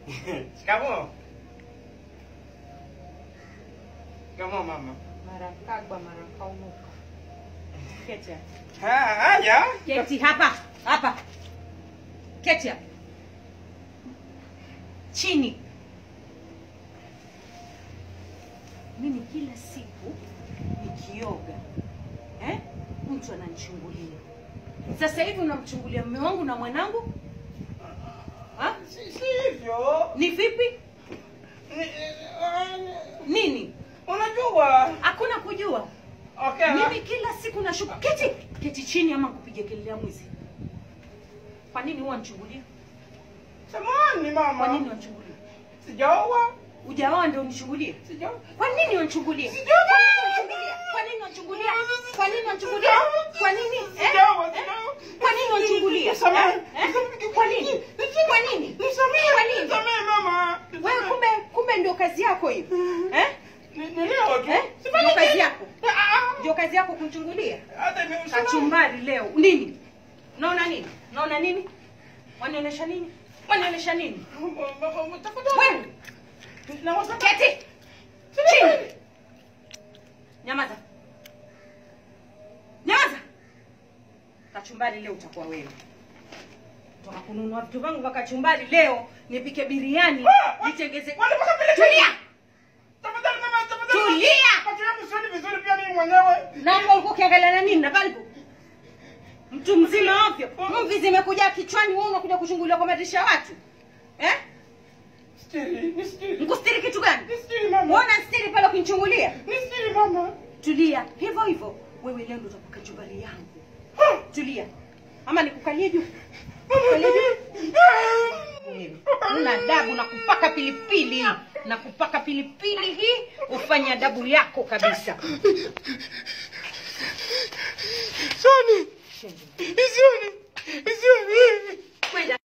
Shikamoo. Shikamoo mama. Mara kagwa mara kaunuka. Keti hapa. Ha, haya. Keti hapa. Hapa. Keti hapa. Chini. Mimi kila siku nikioga eh, mtu ananichungulia. Sasa hivi unamchungulia mume wangu na mwanangu ha? Si si hivyo. Ni vipi? Ni- eh, Nini? Unajua. Hakuna kujua. Okay. Mimi kila siku nashuka. Keti, keti chini ama kupiga kelele ya mwizi. Kwa nini huwa nichungulia? Samahani mama. Kwa nini wanichungulia? Sijaoa. Ujaoa ndio unichungulie? Sijaoa. Kwa nini wanichungulia? Kwa nini wanichungulia? Kwa nini wanichungulia? Kwa nini wanichungulia? Kwa nini? Eh? Sijaoa, Eh? sijaoa. Kwa nini wanichungulia? Nisamehe. Eh? Eh? Kwa nini? Kwa nini? Nisamehe. Kwa nini? Nisamehe mama. Wewe kumbe kumbe ndio kazi yako hiyo. Eh? Ni ni leo tu. Eh? Sifanyi Ndio kazi kitu. yako. Ah, Ndio kazi yako kumchungulia. Hata ni usalama. Kachumbari leo. Nini? Naona nini? Naona nini? Wanionyesha nini? Wanionyesha nini? Tafadhali. Wewe Na wasa- keti. Chini. Nyamaza. Nyamaza. Kachumbari leo utakuwa wewe. Toka kununua vitu vangu vya kachumbari leo nipike biriani, Ah, wa- nitengeze. wanapaka pilipili. Tulia. Tafadhali mama, tafadhali. Tulia. Macho yangu sioni vizuri pia mimi mwenyewe. Na hapo ulikuwa ukiangalia na nini na balbu? Mtu mzima ovyo. Mvi zimekuja kichwani wewe unakuja kuchungulia kwa madirisha ya watu. Eh? Stiri, ni stiri. Nikustiri kitu gani? Ni stiri mama. Muona stiri pale ukinichungulia? Ni stiri mama. Tulia. Hivyo hivyo. Wewe leo ndo utakuka chumbari yangu. Ah. Tulia. Ama nikukalie juu. Nikukalie juu. Wewe, Una adabu na kupaka pilipili na kupaka pilipili hii ufanye adabu yako kabisa. Soni. Shenzi. Isioni. Isioni. Kwenda